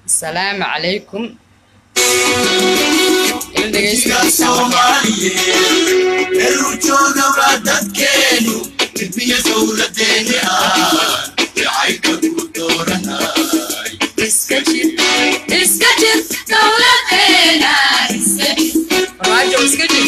asalaamu calaykum ila dhegeysta soomaaliyeed meeluu joogaba dadkeenu midmiya dowladeeni ah jacaylka ku dooranay iska jir iska jir dowladeena iska jir farmaajo iska jir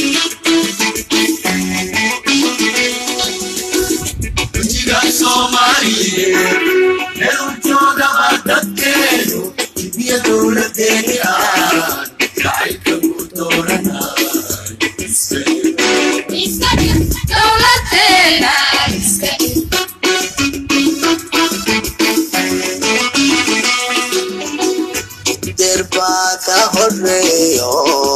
gujiga soomaaliyeed meeluu joogaba dadkeenu midmiya dowladeeni ah jacaylka ku dooranay iska jir dowladeena iska jir derbaa ka horeeyo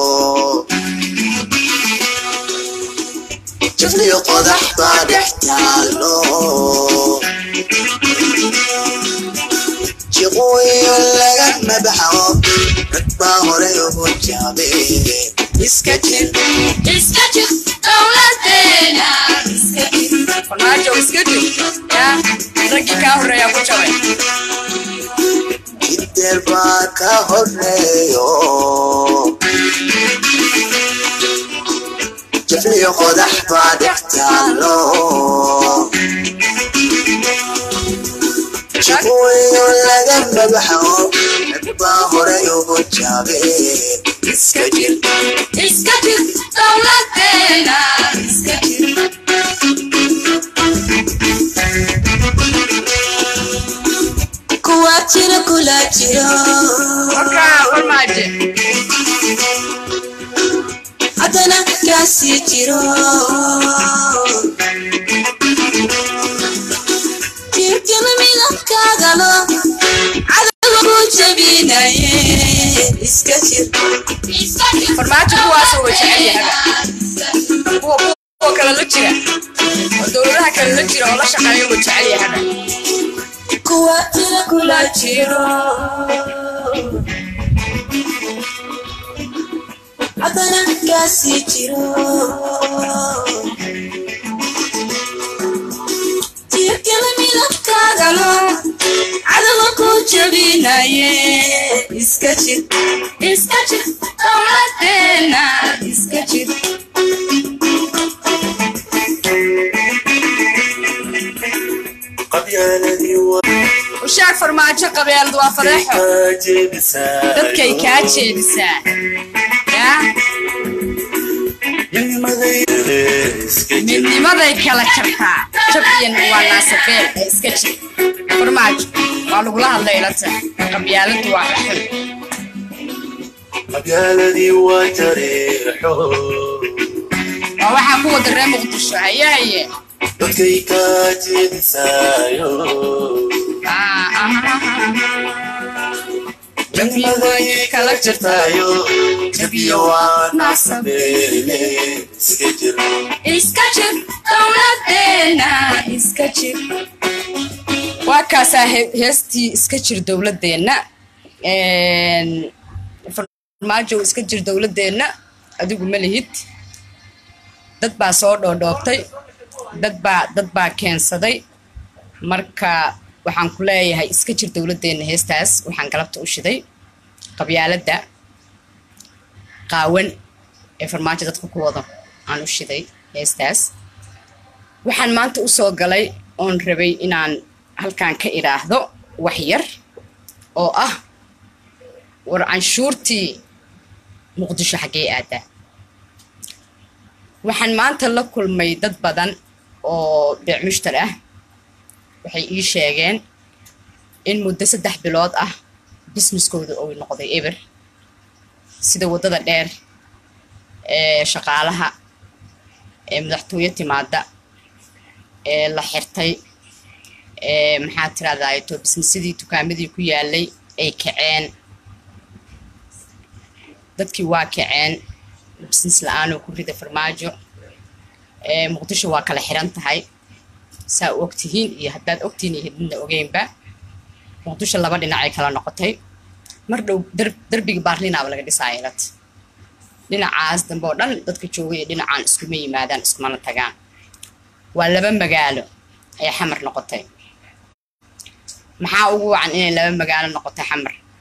jafliyo qodax baa dhex taalo jiqooyo laga mabaxo rag baa hore ugu jaabe iska jir iska jir dowladeena iska jir farmaajo iska jir yaa raggii kaa horreeyaa ku jabay derbaa ka horeeyo jafliyo qodax baa dhex taalo jiqooyo laga mabaxo rag baa hore ugu jaabe iska jir iska jir dowladeena iska jir kuwa jira kula jiro markaa farmaajo haddana kaasii jiro jirkina midabkaagalo cadowga ku jabinaye iska jir iska jir farmaajo kuwaasoo wa jecel yahaga kuwa kuwa kale la jira oo dowladaha kale la jira oo la shaqeeya wa jecel yahaga kuwa jira kula jiro haddana kaasii jiro jirkina midabkaagalo cadowga ku jabinaye iska jir iska jir dowladeena iska jir ushaag farmaajo qabeelad waa fadeexo dadkay kaa jeedisaa yaa midnimaday kala jabtaa jab iyo waa naasabeel ee iska jir farmaajo waa lagula hadlay ilata qabyaaladu waa dhaxul qabyaaladii waa jareexo waa waxaa ku wada reer muqdisho haye haye dadkay kaa jeedisaayo Ah, ah, jannimadaay kala jirtaayo jabiyo waa naasabeele iska jir iska jir dowladeena iska jir waa kaasaa he- heestii iska jir dowladeenna farmaajo iska jir dowladeenna adigu ma lihid dad baa soo dhoodhoobtay dad baa dad baa keensaday marka waxaan ku leeyahay iska jir dowladeenna heestaas waxaan galabta u shiday qabyaaladda qaawan ee farmaajo dadka ku wado aan u shiday heestaas waxaan maanta u soo galay oon rabay inaan halkan ka idhaahdo wax yar oo ah war canshuurtii muqdisho xaggee aadaa waxaan maanta la kulmay dad badan oo beec mushtar ah waxay ii sheegeen in muddo saddex bilood ah bisniskooda uu noqday eber sida waddada dheer ee shaqaalaha ee madaxtooyo timaada ee la xirtay ee maxaa tirahdaa to bisnisadii dukaamadii ku yaalay ay kaceen dadkii waa kaceen bisnis la-aanoo ku rida farmaajo ee muqdisho waa kala xiran tahay saa u ogtihiin iyo haddaad ogtihiin iyo hididna ogeynba muqdisho laba dhinacay kala noqotay mar dhow dar- darbigii baarlinaaba laga dhisaaya ilad dhinacaas dambe oo dhan dadka joogay iyo dhinacaan iskuma yimaadaan iskumana tagaan waa laba magaalo ay xamar noqotay maxaa ugu wacan inay laba magaalo noqotay xamar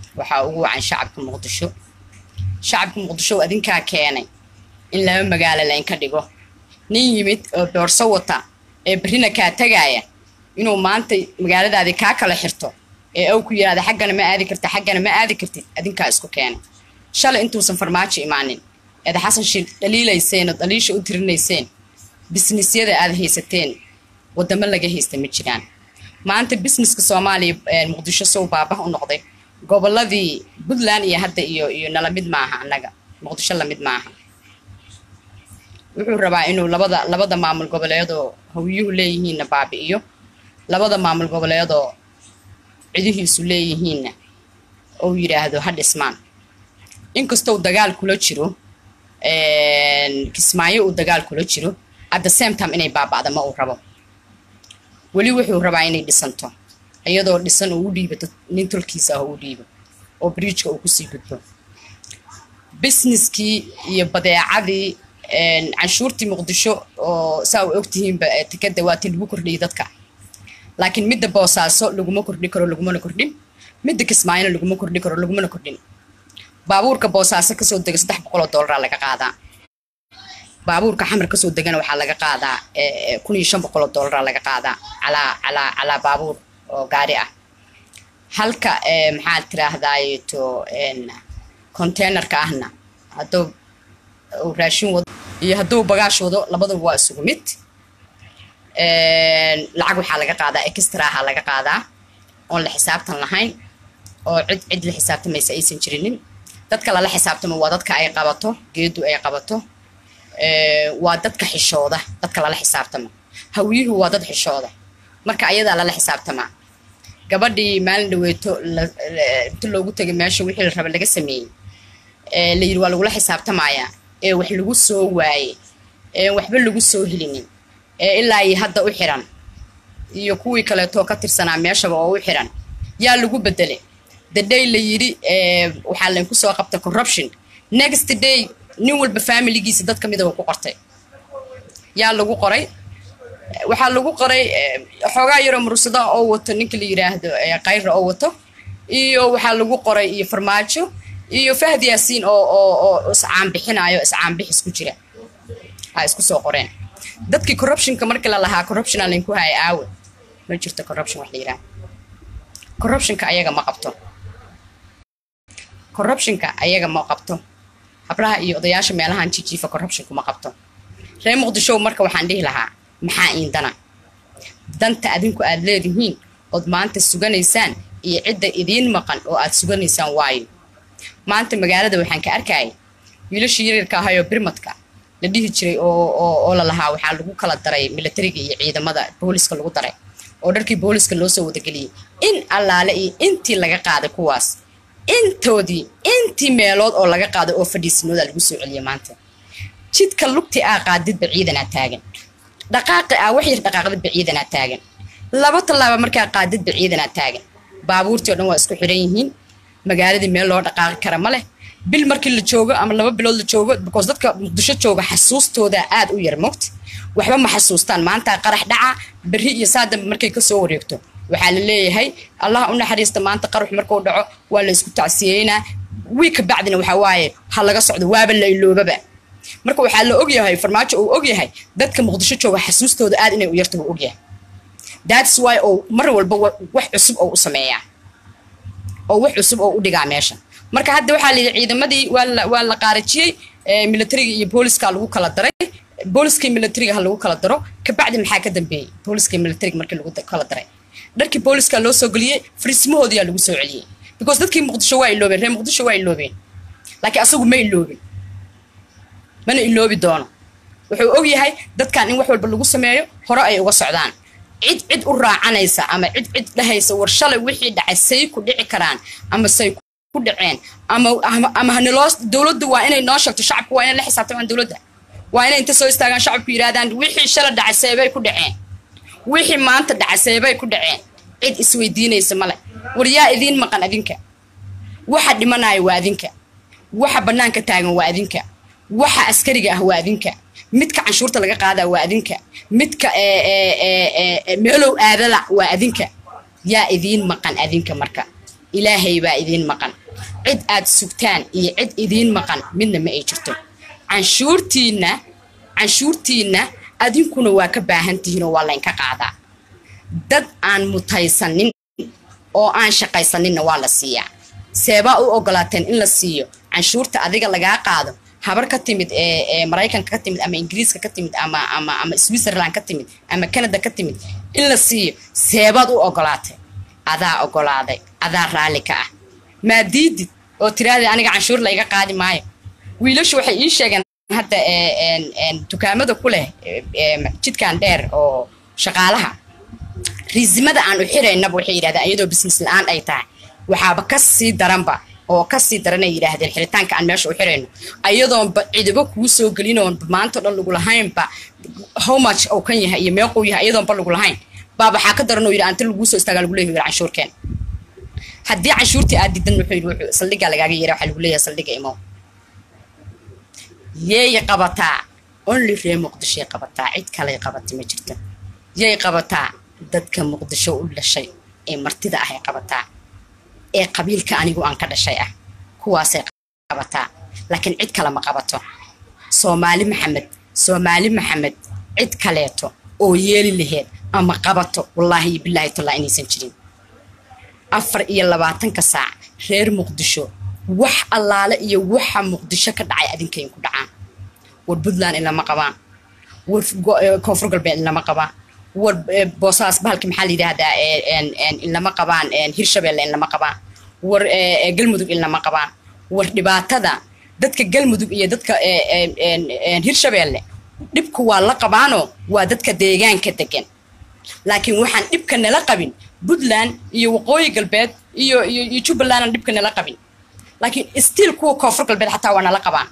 waxaa ugu wacan shacabka muqdisho shacabka muqdisho adinkaa keenay in laba magaalo laynka dhigo nin yimid oo boorso wata ee berrina kaa tagaaya inuu maanta magaaladaadii kaa kala xirto ee ow ku yidhahda xaggana ma aadi karta xaggana ma aadi kartid adinkaa isku keenay shalay intuusan farmaajo imaanin eed xasan shiil dhaliilayseen oo dhaliisha u tirinayseen bisnisyada aad haysateen wadamo laga haysta ma jiraan maanta businesska soomaaliya ee muqdisho sow baabah u noqday goboladii puntland iyo hadda iyo iyo nala mid maaha annaga muqdisho lamid maaha wuxuu rabaa inuu labada labada maamul goboleedoo hawiyuhu leeyihiinna baabi'iyo labada maamul goboleedoo cidihiisu leeyihiinna ou yidhaahdo ha dhismaan inkastoo dagaal kula jiro kismaayo uu dagaal kula jiro at the same time inay baaba'da ma uu rabo weli wuxuu rabaa inay dhisanto iyadoo dhisan uu u dhiibato nin tolkiisa ah uu u dhiibo oo bridgeka uu kusii gudbo businesskii iyo badeecadii canshuurtii muqdisho oo saa u ogtihiinba tikada waa ti lagu kordhiyay dadka laakiin midda boosaaso laguma kordhi karo lagumana kordhin midda kismaayona laguma kordhi karo lagumana kordhin baabuurka boosaaso kasoo dega saddex boqol oo doolara laga qaadaa baabuurka xamar kasoo degana waxaa laga qaadaa kun iyo shan boqol oo doolara laga qaadaa calaa calaa calaa baabuur oo gaari ah halka maxaad tiraahdaayto containerka ahna hadduu uu raashin wado iyo hadduu bagaash wado labaduba waa isugu mid lacag waxaa laga qaadaa extraha laga qaadaa oon la xisaabtan lahayn oo cid cid la xisaabtamaysa aysan jirinin dadka lala xisaabtamo waa dadka ay qabato geedu ay qabato waa dadka xishooda dadka lala xisaabtamo hawiyuhu waa dad xishooda marka ayadaa lala xisaabtamaa gabadhii maalin dhaweeto inta loogu tegay meesha wixii la raba laga sameeyey la yidhi waa lagula xisaabtamayaa ee wax lagu soo waayey ee waxba lagu soo helinin ee ilaa iyo hadda u xiran iyo kuwii kaleetoo ka tirsanaa meeshaba oo u xiran yaa lagu bedelay the day la yidhi waxaa laynku soo qabta corruption next day nin walba familigiisa dad kamida uu ku qortay yaa lagu qoray waxaa lagu qoray xoogaa yaroo mursada oo wato ninka la yidhaahdo kayra oo wato iyo waxaa lagu qoray iyo farmaajo iyo fahd yaasiin oo oo oo iscaanbixinayo iscaanbixis ku jira ha isku soo qoreen dadkii corruptionka markii la lahaa corruption aan laynku haya aawe ma jirto corruption wax la yidhaha corruptionka ayaga ma qabto corruptionka ayaga ma qabto hablaha iyo odayaasha meelahan jijiifa corruptionku ma qabto reer muqdisho marka waxaan dhihi lahaa maxaa iindana danta adinku aad leedihiin ood maanta suganaysaan iyo cidda idiin maqan oo aad suganaysaan waayo maanta magaalada waxaan ka arkayay wiilashii yaryarka ahayoo birmadka la dhihi jiray oo la lahaa waxaa lagu kala daray milatariga iyo ciidamada booliska lagu daray oo dharkii booliska loo soo wadageliyey in allaale iyo intii laga qaaday kuwaas intoodii intii meelood oo laga qaaday oo fadhiisinooda lagu soo celiyay maanta jidka lugti aa qaadidba ciidanaa taagan dhaqaaqi aa wax yar dhaqaaqdidba ciidanaa taagan laba tallaaba markaa qaadidba ciidanaa taagan baabuurtii o dhan waa isku xidhan yihiin magaaladii meel loo dhaqaaqi kara ma leh bil markii la joogo ama laba bilood la joogo because dadka muqdisho jooga xasuustooda aad u yar mogt waxba ma xasuustaan maanta qarax dhaca berri iyo saadamba markay kasoo wareegto waxaa la leeyahay allah u naxariista maanta qarax markuu dhaco waa la isku tacsiyeynaa wii ka bacdina waxaa waaye ha laga socdo waaba la iloobaba marka waxaa la ogyahay farmaajo uu ogyahay dadka muqdisho jooga xasuustooda aad inay u yarta uu ogyahay that's why oo mar walba wax cusub oo u sameeyaa oo wax cusub oo u dhigaa meesha marka hadda waxaa layidhi ciidamadii waa la qaarajiyey militariga iyo booliska lagu kala daray booliskii militariga ha lagu kala daro kabacdi maxaa ka dambeeyey booliskii militariga markii lagu kala daray dharkii booliska loo soo geliyey fariismahoodiyaa lagu soo celiyey because dadkii muqdisho waa iloobeen reer muqdisho waa iloobeen laakiin asagu ma iloobin mana iloobi doono wuxuu og yahay dadkan in wax walba lagu sameeyo hore ay uga socdaan cid cid u raacanaysa ama cid cid dhahaysa war shalay wixii dhacay say ku dhici karaan ama say ku dhaceen ama ama haniloo dowladdu waa inay noo sheegto shacabku waa inay la xisaabtamaan dowladda waa inay inta soo istaagaan shacabku yidhahdaan wixii shalay dhacay seebay ku dhaceen wixii maanta dhacay seebay ku dhaceen cid isweydiinaysa male war yaa idiin maqan adinka waxa dhimanaya waa adinka waxa bannaanka taagan waa adinka waxa askariga ah waa adinka midka canshuurta laga qaadaa waa adinka midka meelow aadala waa adinka yaa idiin maqan adinka marka ilaahay baa idiin maqan cid aad sugtaan iyo cid idiin maqan midna ma ay jirto canshuurtiinna canshuurtiinna adinkuna waa ka baahan tihiinoo waa laynka qaadaa dad aan mutaysanin oo aan shaqaysaninna waa la siiyaa seebaa u ogolaateen in la siiyo canshuurta adiga lagaa qaado habar ka timid ee ee maraykanka ka timid ama ingiriiska ka timid ama ama ama switzerland ka timid ama canada ka timid in la siiyo seebaad u ogolaatay adaa ogolaaday adaa raalli ka ah maa diidid oo tiraahday aniga canshuur layga qaadi maayo wiilashu waxay ii sheegeen hadda ee, een, een, dukaamada ku leh ee, ee, jidkan dheer oo shaqaalaha riisimada aan u xiraynaba waxay yidhahdeen iyadoo business la-aan ay tahay waxaaba ka sii daranba oo ka sii daran ay yidhaahdeen xiritaanka aan meesha u xirayno ayadoonba cidibo kuu soo gelinoonba maanta o dhan lagu lahaynba how much uu kan yahay iyo meequu yahay ayadoonba lagu lahayn baa waxaa ka daran oo yidhi anta laguu soo istaagaa lagu leeyahay yidhi canshuurkeen haddii canshuurtii aad diidan wuxuu yidhi wuxuu saldhiggaa lagaaga yeera waxaa lagu leeyahay saldhigga imow yay qabataa only ree muqdishoy qabataa cid kaley qabata ma jirto yay qabataa dadka muqdisho u dhashay ee martida ah ay qabataa ee qabiilka anigu aan ka dhashay ah kuwaasay qabataa laakiin cid kale ma qabato soomaali maxamed soomaali maxamed cid kaleeto oo yeeli laheed ama qabato wallaahi iyo bilaahi tallaa inaysan jirin afar iyo labaatanka saac reer muqdisho wax allaale iyo waxa muqdisho ka dhacay adinkayn ku dhacaan war puntland inlama qabaan war go- eh, koonfur galbeed inlama qabaan war eh, boosaas bahalki maxaa la yidhaahdaa eh, en- en inlama qabaan en hirshabeelle inlama qabaan war eh, eh, galmudug inlama qabaan war dhibaatada dadka galmudug iyo dadka eh, en- en- en hirshabeelle dhibku waa la qabaanoo waa dadka deegaanka degan laakiin waxaan dhibka nala qabin puntland iyo waqooyi galbeed iyo iyo iyo jubbaland aan dhibka nala qabin laakiin stiil kuwa koonfur galbeed xataa waa nala qabaan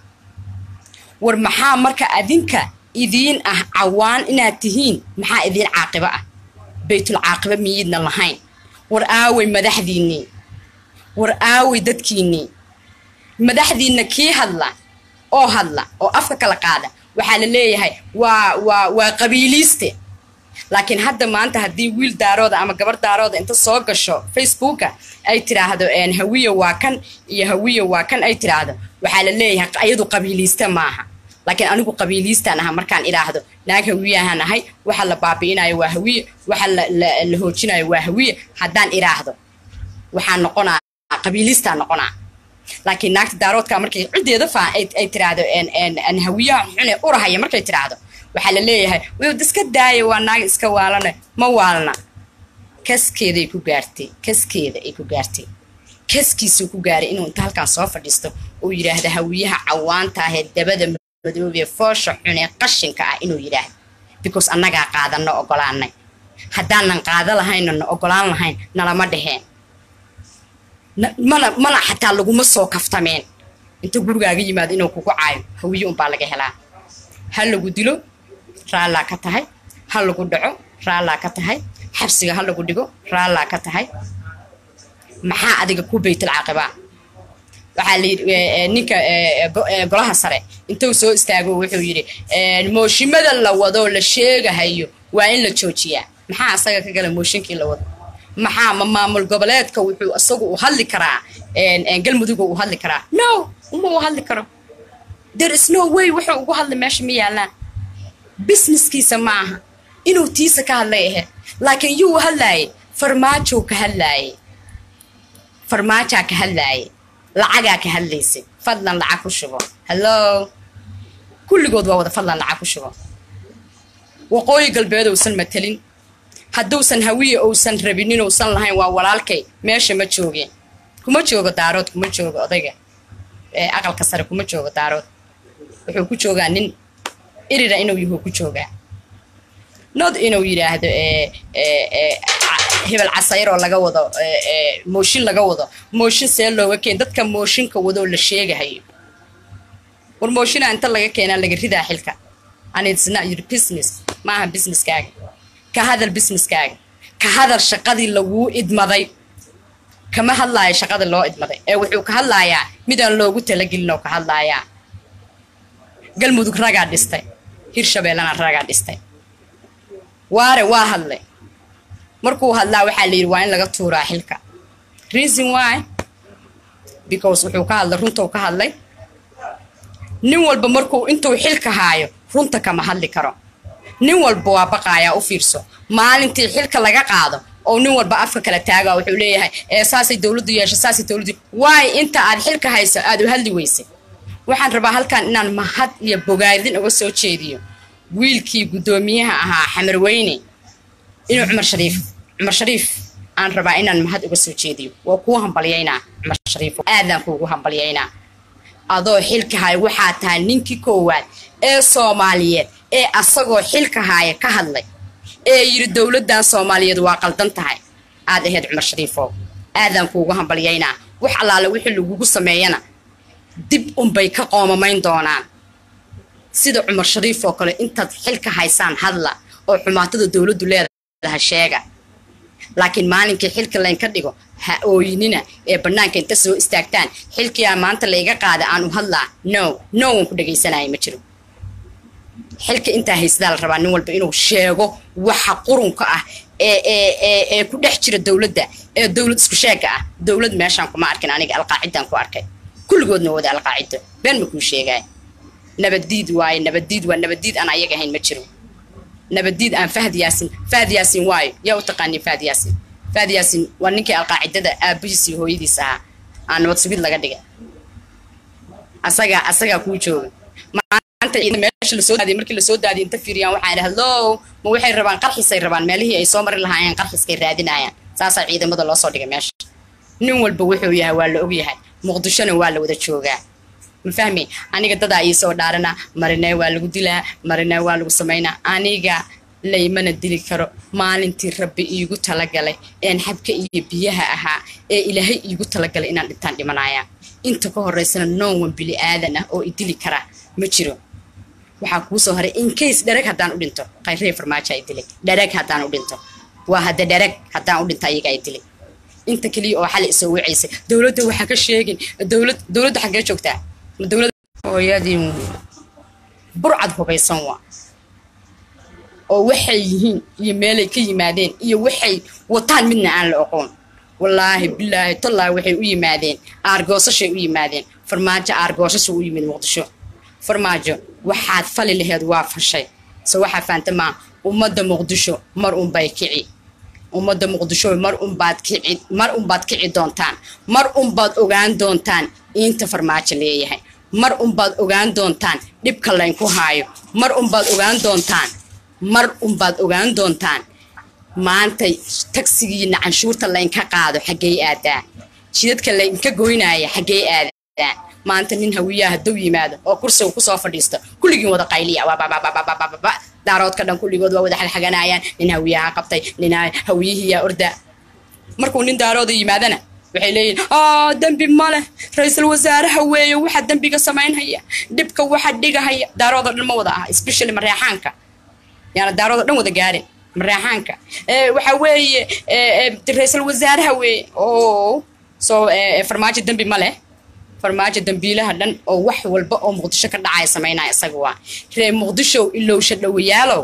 war maxaa marka adinka idiin ah cawaan inaad tihiin maxaa idiin caaqibo ah baytul caaqibo miyiidna lahayn war aaway madaxdiinnii war aaway dadkiinnii madaxdiinna kii hadla oo hadla oo afka kala qaada waxaa la leeyahay waa waa waa qabiiliiste laakiin hadda maanta haddii wiil daarooda ama gabar daarooda inta soo gasho facebooka ay tiraahdo een, hawiye waa kan iyo hawiye waa kan ay tiraahdo waxaa la leeyahay ayadu qabiiliiste maaha laakiin anigu qabiiliistaan aha markaan idhaahdo naag hawiyahan ahay waxa la baabi'inayo waa hawiye waxa la, la, la hoojinayo waa hawiye haddaan idhaahdo waxaan noqonaa qabiiliistaan noqonaa laakiin naagta daaroodka markay ciddeeda faa ay, ay tiraahdo en, en, en hawiyahan xune urahaya markay tiraahdo waxaa la leeyahay wd iska daaya waa naag iska waalane ma waalna kaskeeday ku gaartay kaskeeda ay ku gaartay kaskiisuu ku gaaray inuu inta halkaan soo fadhiisto uu yidhaahdo hawiyaha cawaanta ahee dabada madoobee foosha xun ee qashinka ah inuu yidhaahdo because annagaa qaadanno ogolaanay haddaanan qaada lahayna na ogolaan lahayn nalama dheheen Na- mana mana xataa laguma soo kaftameen inta gurigaaga yimaado inuu kugu caayo hawiye unbaa laga helaa ha lagu dilo raallaa ka tahay ha lagu dhaco raallaa ka tahay xabsiga ha lagu dhigo raallaa ka tahay maxaa adiga ku baytul caaqibaa waxaa la yidhi eh, eh, ninka eh, eh, go- eh, golaha sare intuu soo istaago wuxuu yidhi eh, mooshimada la wado la sheegahayo waa in la joojiyaa maxaa asaga ka gala mooshinkii la wado maxaa ma maamul goboleedka wuxuu isagu u hadli karaa en- en galmudug u hadli karaa no uma u hadli karo there is no way wuxuu ugu hadlay meesha ma yaallaan businesskiisa ma aha inuu tiisa ka hadlay ahayd laakiin yuu hadlaayay farmaajow ka hadlaayay farmaajaa ka hadlaayay lacagaa ka hadlaysay fadlan lacag ku shubo hallo kulligood waa wada fadlan lacag ku shubo waqooyi galbeed uusan matelin hadduusan hawiye uusan rabinin uusan lahayn waa walaalkay meesha ma joogeen kuma joogo daarood kuma joogo odayga ee aqalka sare kuma joogo daarood wuxuu ku joogaa nin irira inuu yahu ku joogaa nod inuu yidhaahdo ee ee ee ca- hebel casayr oo laga wado ee ee mooshin laga wado mooshin see looga keen dadka mooshinka wadoo la sheegahayo war mooshinaa inta laga keenaa laga ridaa xilka and it's not your business maaha businesskaaga ka hadal businesskaaga ka hadal shaqadii laguu idmaday kama hadlaayo shaqada loo idmaday ee wuxuu ka hadlaayaa midaan loogu talagelin oo ka hadlaayaa galmudug ragaa dhistay hirshabeellana ragaa dhistay waare waa hadlay markuu hadlaa waxaa la yidhi waa in laga tuuraa xilka reason why because wuxuu ka hadlay runtuu ka hadlay nin walba markuu intuu xilka haayo runta kama hadli karo nin walba waa baqaayaa u fiirso maalintii xilka laga qaado oo nin walba afka kala taaga wuxuu leeyahay ee saasay dowladdu yeesha saasay dowladdu waay inta aad xilka hayso aad u hadli weysay waxaan rabaa halkan inaan mahad iyo bogaadin uga soo jeediyo wiilkii guddoomiyaha ahaa xamarweyne inuu cumar shariif cumar shariif aan rabaa inaan mahad uga soo jeediyo waa kuu hambalyaynaa cumar shariif aadaan kuugu hambalyaynaa adoo xilka haya waxaa tahay ninkii koowaad ee soomaaliyeed ee asagoo xilka haya ka hadlay ee yidhi dowladdan soomaaliyeed waa qaldan tahay aad ahayd cumar shariifow aadaan kuugu hambalyaynaa wax allaale wixii lagugu sameeyana dib unbay ka qoomamayn doonaan sida cumar shariif oo kale intaad xilka haysaan hadla oo xumaatada dowladdu leedaha sheega laakiin maalinkii xilka laynka dhigo ha ooyinina ee bannaanka inta soo istaagtaan xilkiyaa maanta layga qaada aan u hadlaa no no waan ku dhegaysanaya ma jiro xilka intaa haysadaa la rabaa nin walba inuu sheego waxa qurunka ah ee ee ee ee ku dhex jira dowladda ee dowlad isku sheega ah dowlad meeshaan kuma arkin aniga alqaacidaan ku arkay kulligoodna wada alqaacido been ma kuu sheegaya nabaddiid waaye nabaddiid waa nabaddiid aan ayaga ahayn ma jiro nabaddiid aan fahd yaasin fahd yaasin waayo yaa u taqaanii fahd yaasin fahd yaasin waa ninkii alqaacidada aabihiis iyo hooyadiis ahaa aan nabad sugid laga dhigay asagaa asagaa kuu jooga maanta meesha lasoo daadiy markii lasoo daadiy inta fiiriyaan waxaa idhi hallow ma waxay rabaan qarxisay rabaan meelihii ay soo mari lahaayeen qarxiskay raadinayaan saasaa ciidamada loo soo dhigay meesha nin walba wuxuu yahay waa la ogyahay muqdishona waa la wada joogaa ma fahmi aniga dadaa ii soo dhaarana marina waa lagu dilaa marina waa lagu samaynaa aniga laymana dili karo maalintii rabbi iigu talagalay een xabka iyo biyaha ahaa ee ilaahay iigu talagalay inaan dhintaan dhimanaya inta ka horeysana nowan bili aadan ah oo i dili kara ma jiro waxaa kuu soo haray incase dhereg haddaan u dhinto qayree farmaajo ay dilay dhereg haddaan u dhinto waa hadda dhereg haddaan u dhinto ayaga ay dilay inta keliya oo xali isoo wacaysay dowladda waxaa ka sheegin dowlad dowladda xaggee joogtaa ma dowladda hooyadii burcad hubaysan waa oo waxay yihiin iyo meelay ka yimaadeen iyo waxay wataan midna aan la oqoon wallaahi bilaahi tallaahi waxay u yimaadeen aargoosashay u yimaadeen farmaajo aargoosasha u yimid muqdisho farmaajo waxaad fali laheed waa fashay se waxaa fahamta maa ummadda muqdisho mar unbay kici ummadda muqdisho mar unbaad kici mar unbaad kici doontaan mar unbaad ogaan doontaan inta farmaajo leeyahay mar unbaad ogaan doontaan dhibka laynku haayo mar unbaad ogaan doontaan mar unbaad ogaan doontaan maanta tagsigiina canshuurta laynka qaado xaggey aadaa jidadka laynka goynaya xaggey aadaa maanta nin hawiyaha hadduu yimaado oo kursiga kusoo fadhiisto kulligiin wada qayliya waababababababa daaroodka dhan kulligood waa wada xalxaganayaan nin hawiyaha qabtay nin hawiyihiyaa orda markuu nin daarooda yimaadana waxay leeyihin aa dembi ma leh ra-iisul wasaaraha weeye waxa dembiga samaynhaya dhibka waxa dhigahaya daarooda dhan ma wada aha especially mareexaanka yaana daarooda dhan wada gaarin mareexaanka waxa weeye ra-iisul wasaaraha weeye o soo farmaajo dembi ma leh farmaajo dambiilaha dhan oo wax walba oo muqdisho ka dhacaya samaynaya isaga waa reer muqdisho ilowsha dhowayaalow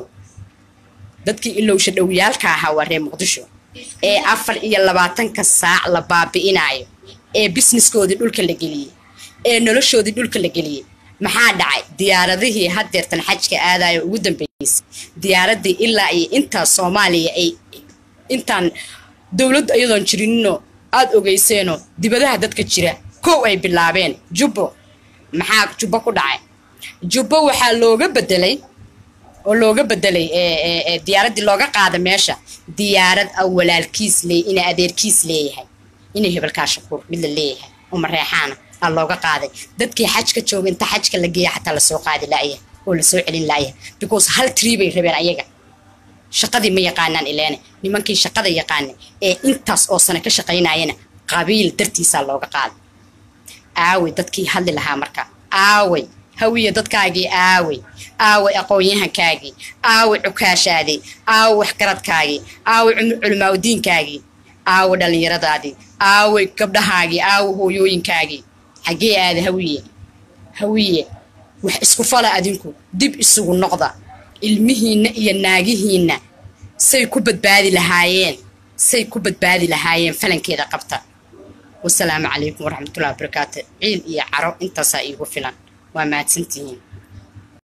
dadkii ilowsha dhowayaalka ahaa waa reer muqdisho ee afar iyo labaatanka saac la baabi'inayo ee bisneskoodii dhulka la geliyey ee noloshoodii dhulka la geliyey maxaa dhacay diyaaradihii haddeertan xajka aadayo ugu dambeysay diyaaradii ilaa iyo intaa soomaaliya ay intaan dowladdu iyadoon jirinino aada ogeyseenoo dibadaha dadka jira kow ay bilaabeen jubbo maxaa jubbo ku dhacay jubbo waxaa looga bedelay oo looga bedelay diyaaraddii looga qaada meesha diyaarad a walaalkiis leey ina adeerkiis leeyahay inay hebelkaa shakuur mid la leeyahay oo mareexaana aa looga qaaday dadkii xajka jooga inta xajka la geeya xataa lasoo qaadi laaya oo lasoo celin laaya because hal trii bay rabeen ayaga shaqadii ma yaqaanaan ileene nimankii shaqada yaqaanay ee intaas oo sano ka shaqaynayana qabiil dartiisaa looga qaaday aaway dadkii hadli lahaa marka aaway hawiya dadkaagii aaway aaway aqoon-yahankaagii aaway cukaashaadii aaway waxgaradkaagii aaway culimaaudiinkaagii aaway dhallinyaradaadii aaway gabdhahaagii aaway hooyooyinkaagii xaggee aada hawiye hawiye wax isku fala adinku dib isugu noqda ilmihiinna iyo naagihiinna say ku badbaadi lahaayeen say ku badbaadi lahaayeen falankeeda qabta wasalaamu calaykum waraxmatullahi wabarakaatu ciil iyo caro intaasaa iigu filan waa mahadsantihiin